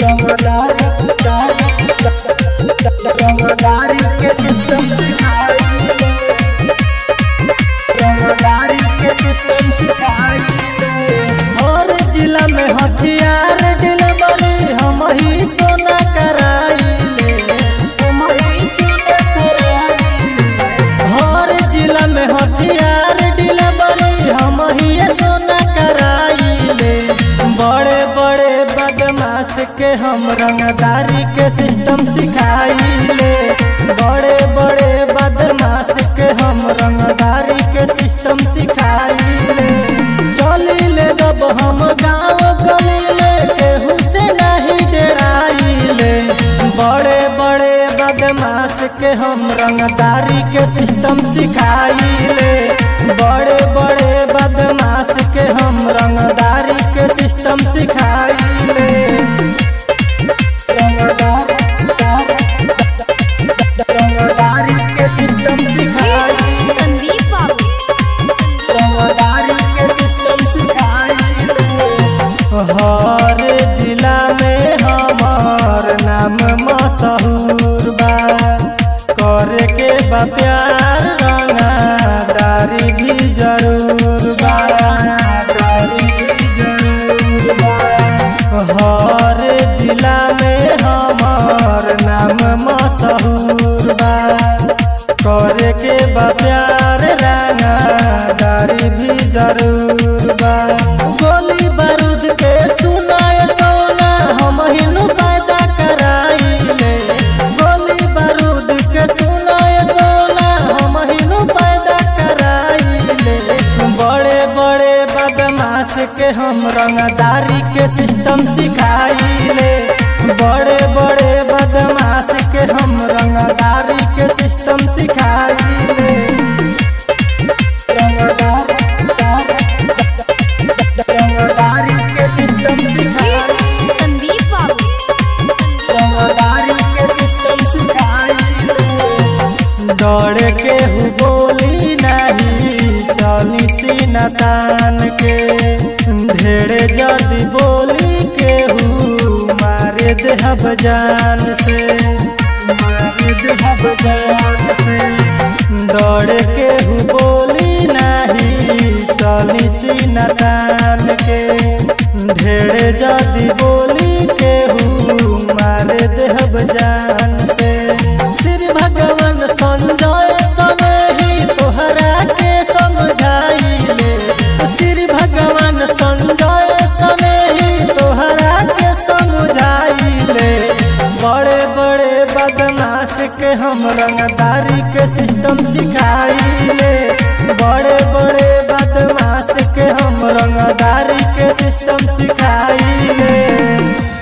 रंगदारी रंगदारी के सिस्टम सिखाइले रंगदारी के सिस्टम सिखाइले हर जिला में हथियार डिलवरी हम ही सोना कराइले हम ही सोना कराइले हर जिला में हथियार डिलवरी हम ही सोना कराइले बड़े बड़े बदमाश के हम रंगदारी के सिस्टम सिखाइले बड़े बड़े बदमाश के हम रंगदारी के सिस्टम सिखाइले चलिले जब हम गाँव गलिले केहू से नहीं डराइले बड़े बड़े बदमाश के हम रंगदारी के सिस्टम सिखाइले बड़े बड़े बदमाश के हम रंगदारी के सिस्टम सिखाइले रंगदारी के सिस्टम सिखाइले संदीप बाबू रंगदारी के सिस्टम सिखाइले हर जिला में हमार नाम मशहूर बा करे के बा प्यार रंगदारी भी जरूर बा रंगदारी भी जरूर बा हर जिला में हमार नाम मशहूर बा करे के बा प्यार रंगदारी भी जरूर बा गोली बारूद के सुनाए सोना हम हिनु पैदा कराइले गोली बारूद के सुनाए सोना हम हिनु पैदा कराइले बड़े बड़े बदमाश के हम रंगदारी के सिस्टम सिखाइले बड़े बड़े बदमाश के हम रंगदारी के सिस्टम सिखाइले रंगदारी के सिस्टम सिखाइले संदीप बाबू रंगदारी के सिस्टम सिखाइले दौड़ के हु बोली नहीं चली सीना तान के ढेरे जदी बोली के हु मारे देहब जान से मारे देहब जान से दौड़ के हु बोली नहीं चली सीना तान के ढेरे जदी बोली के हु मारे देहब जान से श्री भगवान संजय सने ही तोहरा के समझाइले श्री भगवान संजय सने ही तोहरा के समझाइले बड़े बड़े बदमाश के हम रंगदारी के सिस्टम सिखाइले बड़े बड़े बदमाश के हम रंगदारी के सिस्टम सिखाइले